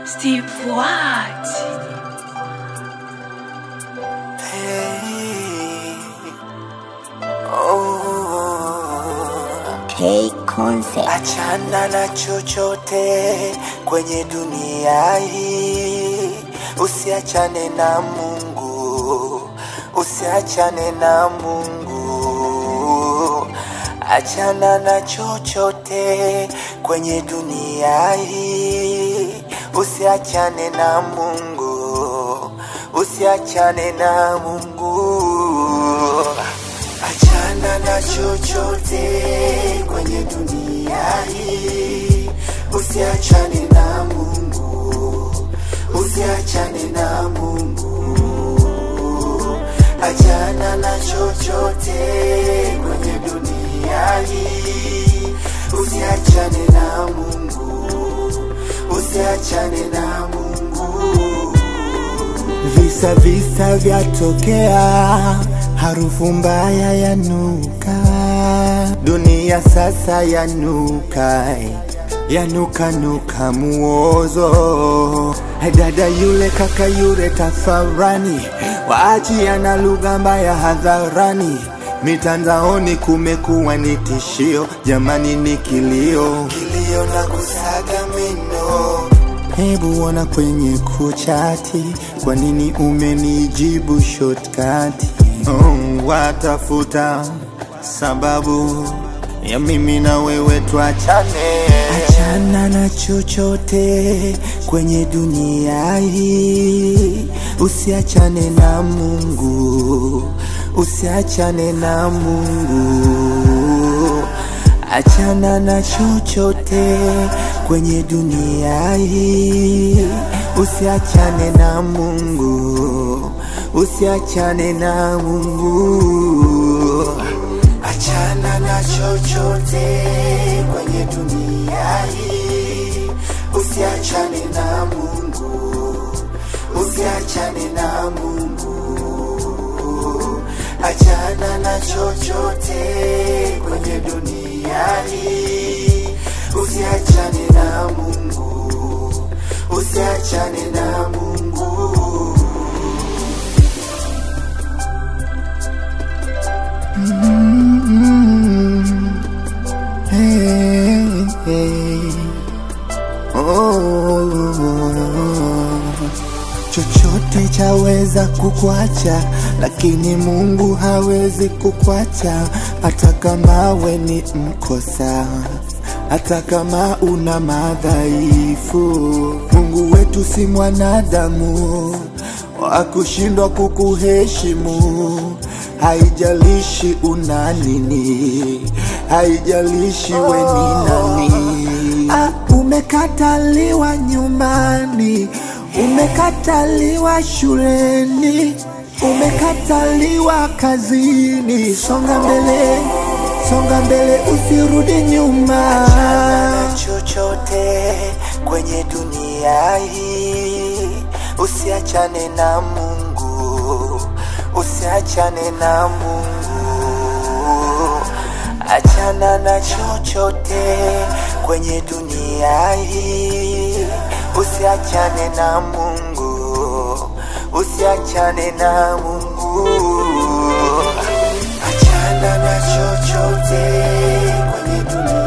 Steve what? Hey. Oh. K Concept. Achana na chochote kwenye dunia hii, usiachane na Mungu, usiachane na Mungu. Achana na chochote kwenye dunia hii, usiachane na Mungu, usiachane na Mungu. Achana na chochote kwenye dunia hii, usiachane na Mungu, usiachane na Mungu. Achana na chochote kwenye dunia hii, usiachane na Mungu, usiachane na Mungu. Visa visa vyatokea, harufu mbaya yanuka, dunia sasa yanuka, yanuka nuka muozo. Dada yule kaka yule tafarani, waachiana lugha mbaya hadharani, mitandaoni kumekuwa ni tishio, jamani ni kilio. Kilio na kusaga meno Hebu ona kwenye kuchati, kwa nini umenijibu shortcut? Oh, watafuta sababu ya mimi na wewe tuachane. Achana na chochote kwenye dunia hii, usiachane na Mungu, usiachane na Mungu. Achana na chochote kwenye dunia hii, usiachane na Mungu, usiachane na Mungu. Achana na chochote kwenye dunia hii, usiachane na Mungu, usiachane na Mungu. Achana na chochote kwenye dunia hii, usiachane na Mungu, usiachane na Mungu. Hey, hey. Oh. Chochote chaweza kukwacha, lakini Mungu hawezi kukwacha, hata kama we ni mkosa, hata kama una madhaifu. Mungu wetu si mwanadamu wa kushindwa kukuheshimu. Haijalishi una nini, haijalishi we ni nani. Ah, umekataliwa nyumbani, umekataliwa shuleni, umekataliwa kazini. Songa mbele, songa mbele, usirudi nyuma. Achana na chochote kwenye dunia hii, usiachane na Mungu, usiachane na Mungu. Achana na chochote kwenye dunia hii, usiachane na Mungu, usiachane na Mungu. Achana na chochote kwenye dunia